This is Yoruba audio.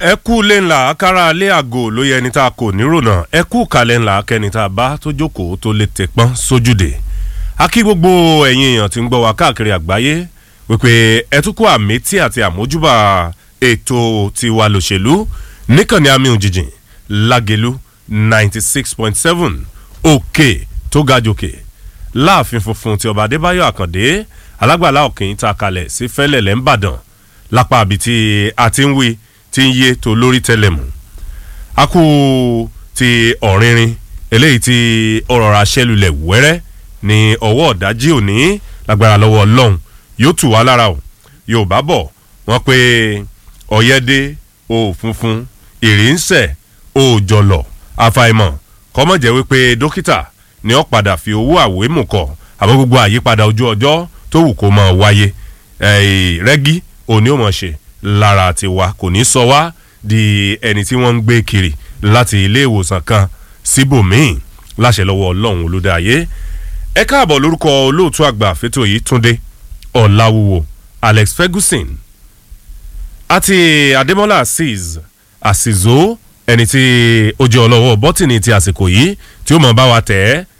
ẹ kú lé ńlá kára lé àgò ló yẹ ẹni tá a kò nírònà ẹ kú kalẹ̀ ńlá kẹni tá a bá tó jókòó tó lè tẹpọ́n sójúde a kí gbogbo ẹ̀yin èèyàn tí ń gbọ́ wá káàkiri àgbáyé wípé ẹ tún kó àmẹ́tí àti àmójúbà ètò tiwa lòṣèlú níkànnì àmì òjijìn lágẹ̀lú ninety six point seven òkè tó ga jòkè láàfin funfun ti ọba adébáyọ̀ àkàndé alágbàlá òkè ta kalẹ̀ sí fẹ́lẹ̀lẹ̀ ńbàdàn lápá àbí tí a ti ń wí tí ń yé tó lórí tẹlẹmù a kú ti ọ̀rinrin eléyìí tí ọ̀rọ̀ ra ṣẹlulẹ̀ wẹ́rẹ́ ní ọwọ́ ọ̀dájí òní lágbára lọ́wọ́ ọlọ́run yóò tù wá lára o yorùbá bọ̀ wọ́n pé ọ̀yẹ́dẹ́ o funfun ìrì ń sẹ̀ o jọ̀lọ̀ àfàìmọ̀ kọ́mọ̀jẹ́ wípé dókítà ni ó padà fi owó àwémù kọ̀ àmọ́ gbogbo àyípadà ojú ọjọ́ tó wù kó máa wáyé rẹ́gí òní ò mọ̀ ṣe lára tiwa kò ní sọ wá di ẹni tí wọ́n ń gbé kiri láti ilé ìwòsàn kan síbòmíì láṣẹ lọ́wọ́ ọlọ́run olùdáyé ẹ káàbọ̀ lórúkọ olóòtú àgbà fẹ́tò yìí túndé ọ̀làwùwò alex ferguson àti adémọ́lá azeez àsìzó ẹni tí ó jẹ́ ọlọ́wọ́ bọ́tìnì ti àsìkò yìí tí ó mọ̀ bá wa tẹ̀ ẹ́